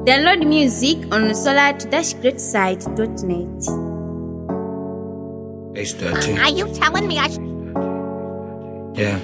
Download music on solar-greatside.net. H13. Are you telling me I should? Yeah.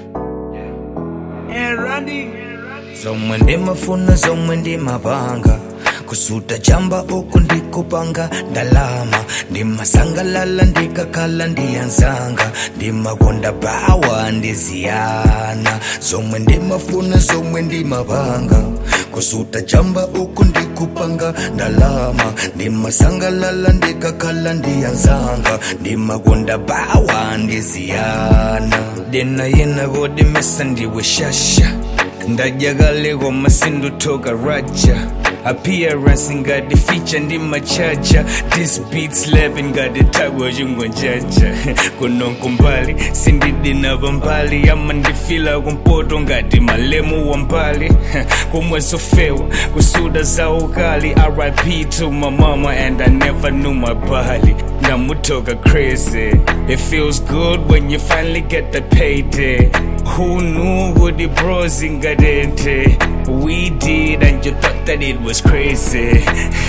And Randy. zomwe ndimafuna zomwe ndimapanga kusuta chamba uku ndikupanga ndalama ndimasangalala ndikakhala ndiyanzanga ndimakonda bawa ndiziyana zomwe ndimafuna zomwe ndimapanga kusuta chamba uku ndikupanga ndalama ndimasangalala ndikakhala ndiyanzanga ndimakonda bawa ndiziyana dena yena kodimesa ndiwe shasha ndajagaleko masindutoka raja appearance ngati feature ndi machacha this beat slapping ngati tagwa chingonjaja kunonko mbali sindidina pambali ama ndifila kumpoto ngati malemu wa mbali kumwe sofewa kusuda za ukali rip to my mama and i never knew my body ndamutoka crazy it feels good when you finally get the payday who knew what the bros ingadente we did and you thought that it was crazy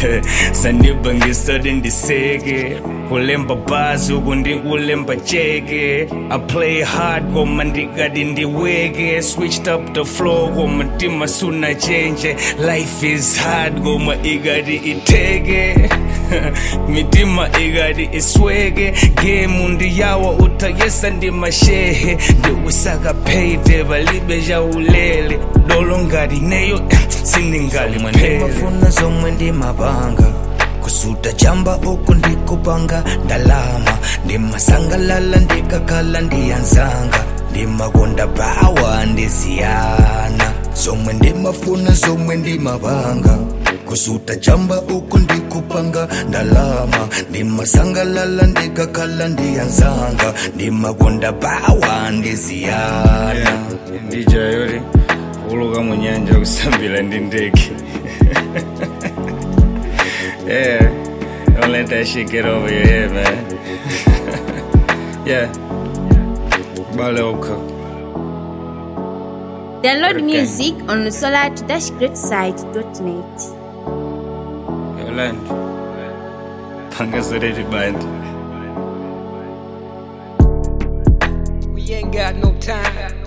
sandibangisode ndiseke kulemba bhazi uku ndikulemba cheke i play hard koma ndikati ndiweke switched up the floor koma mtima suna change life is hard koma ikati iteke mitima ikati isweke gemu ndiyawa uthayesa ndimashehe ndikusaka payday palibe chaulele dolo ngati neyo sindingaliphele ndimafuna zomwe ndimapanga kusuta chamba uku ndikupanga ndalama ndimasangalala ndikakhala ndiyanzanga ndimakonda bawa ndiziyana zomwe ndimafuna zomwe ndimapanga kusuta chamba uku ndikupanga ndalama ndimasangalala ndikakhala ndiyanzanga ndimakonda bawa ndiziyana ndijayori kuluka munyanja kusambila ndi ndege yeah don't let that shit get over your head man yeah baleuka Download Okay. music on solar-greatside.net. yolanda pangasoleti bandi We ain't got no time.